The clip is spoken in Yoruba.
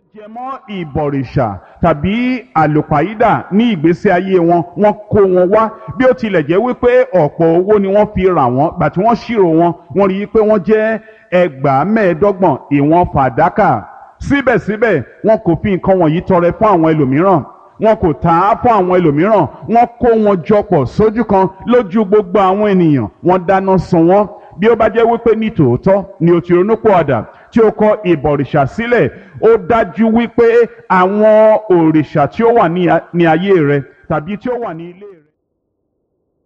jẹ mọ́ ìbọ̀rìṣà tàbí àlùpàídà ní ìgbésí ayé wọn wọ́n kó wọn wá bí ó tilẹ̀ jẹ́ wípé ọ̀pọ̀ owó ni wọ́n fi rà wọ́n gbà tí wọ́n ṣírò wọn wọ́n rí i pé wọ́n jẹ́ ẹgbàá mẹ́ẹ̀ẹ́dọ́gbọ̀n ìwọ̀n fàdákà síbẹ̀síbẹ̀ wọn kò fi nǹkan wọ̀nyí tọrẹ fún àwọn ẹlòmíràn wọn kò tà á fún àwọn ẹlòmíràn wọn kó wọn jọpọ̀ sójú kan lójú gbogbo àwọn ènìyàn wọn dáná sun wọn bí ó bá jẹ́ wípé ní tòótọ́ ni o ti ronúpìwàdà tí o kọ ìbọ̀rìṣà sílẹ̀ ó dájú wípé àwọn òrìṣà tí ó wà ní ayé rẹ tàbí tí ó wà ní ilé rẹ.